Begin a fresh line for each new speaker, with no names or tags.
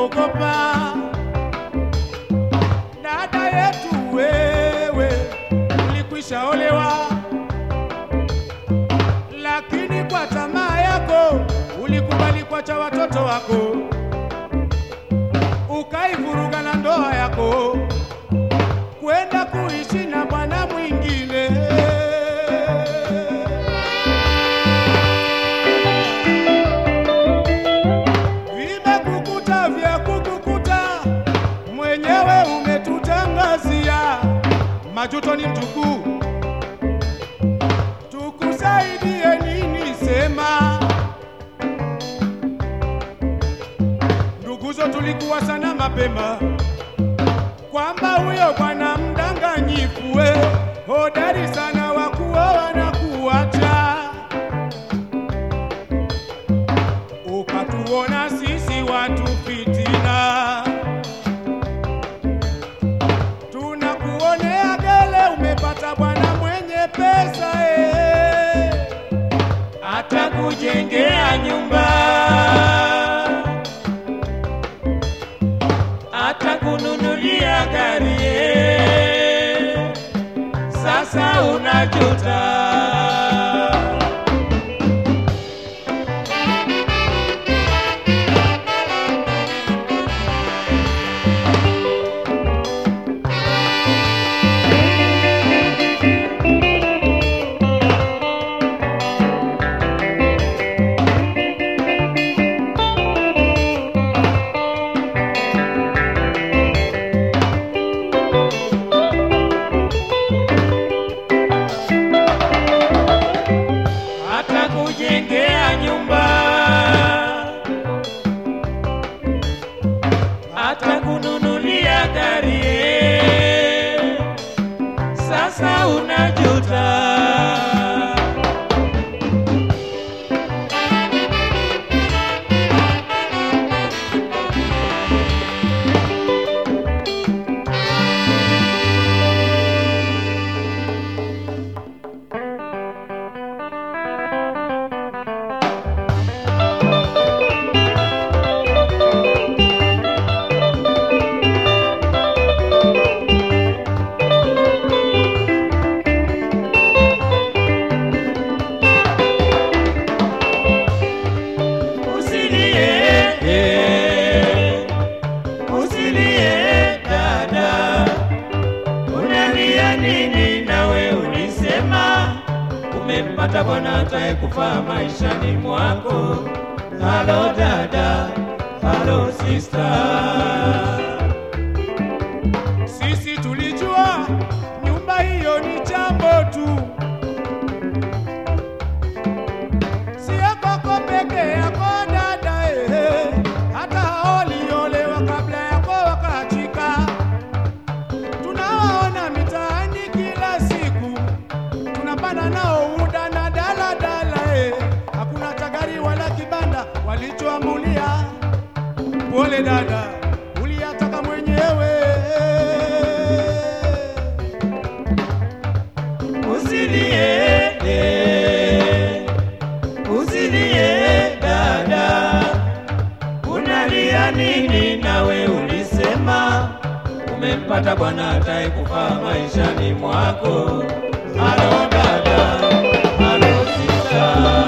kuogopa. Dada yetu wewe, ulikwisha olewa, lakini kwa tamaa yako ulikubali kuacha watoto wako, ukaivuruga na ndoa yako kwenda kuishi na bwana mwingine. Vimekukuta vya kukukuta, mwenyewe umetutangazia. Majuto ni mjukuu, tukusaidie nini? Sema nduguzo, tulikuwa sana mapema kwamba huyo bwana mdanganyifu we hodari sana wa kuoa na kuacha, ukatuona sisi watu fitina, tunakuonea gele, umepata bwana mwenye pesa eh, atakujengea nyumba atakununulia gari eh, sasa unajuta. atakujengea nyumba, atakununulia gari eh, sasa unajuta. Usilie, eh, usilie dada, unalia nini? Nawe ulisema umempata bwana atakayekufaa maishani mwako. Halo dada, halo sister. Sisi tulijua nyumba hiyo ni jambo tu, sio kwako peke yako dada, eh, hata hao waliolewa kabla yako wakaachika. Tunawaona mitaani kila siku, tunapanda nao UDA na daladala, eh, hakuna cha gari wala kibanda walichoamulia. Pole dada, uliyataka mwenyewe. Usilie, eh, usilie dada, unalia nini? Nawe ulisema umempata bwana atakayekufaa maishani mwako. Halo dada, halo sista.